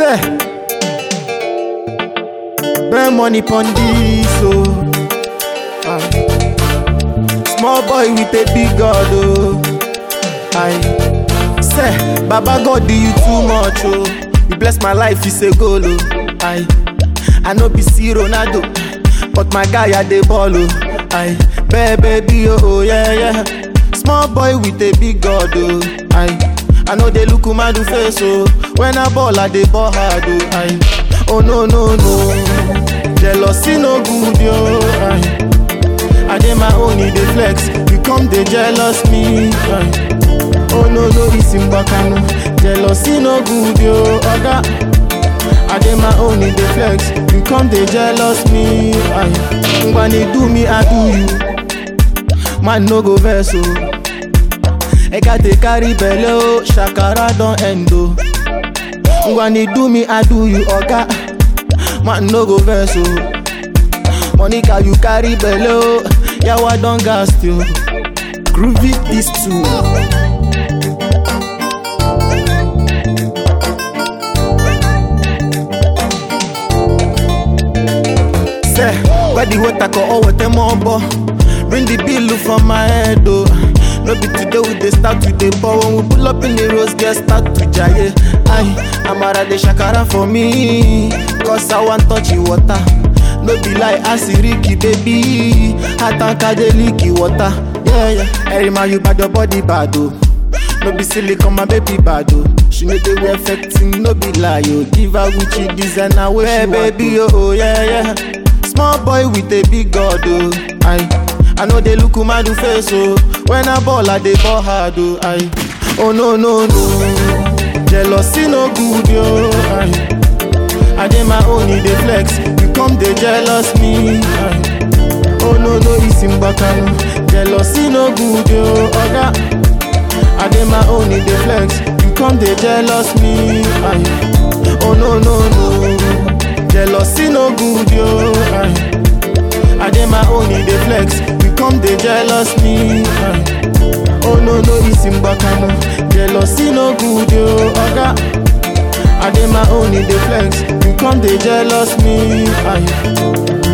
Say, burn money pon this, oh. Ah. Small boy with a big God, oh. I say, Baba God do you too much, oh. You bless my life, you say goal, oh. I, I know be see Ronaldo, but my guy I dey ball, oh. I, baby, oh, oh, yeah, yeah. Small boy with a big God, oh. I, I know they look mad face, oh. When I ball, I dey ball hard, oh. I, oh no, no, no. Jealousy no good, yo. I, I dey my own, e dey flex. You come dey jealous me. Aye. Oh no no, it's in Bakano. Jealousy no good yo, oga. I dey my own, e dey flex. You come dey jealous me. Aye. When they do me, I do you. Man no go vex o. Eka dey carry belle o, shakara don end o. When they do me, I do you, oga. Man no go vex o. Monica, you carry belle, yawa don gas you. Groovy this too. Say, where the water go all with them bo. Bring the bill from my head, oh. No be today we dey start to dey pour when we pull up in the rose, get start to jaye. Aye, Amara dey shakara for me, cause I want touch you water. no be lie asiriki baby atanka dey leak water yeah yeah every man you bad your body bad o no be silicon my baby bad o she no dey wear fectin no be lie o give her gucci designer wey she want baby oh, oh yeah yeah small boy with a big god o i i no dey look madu face o when i ball i dey ball hard o i oh no no no jealousy no good yo i. I dey my own, e dey flex. You come dey jealous me. Aye. Oh no no, it's in Bakano. Jealousy no good yo, oga. I dey my own, e dey flex. You come dey jealous me. Aye. Oh no no no, jealousy no good yo. Aye. I dey my own, e dey flex. You come dey jealous me. Aye. Oh no no, it's in Bakano. Jealousy no good yo, oga. I dey my own, e dey flex. You come dey jealous me. Aye.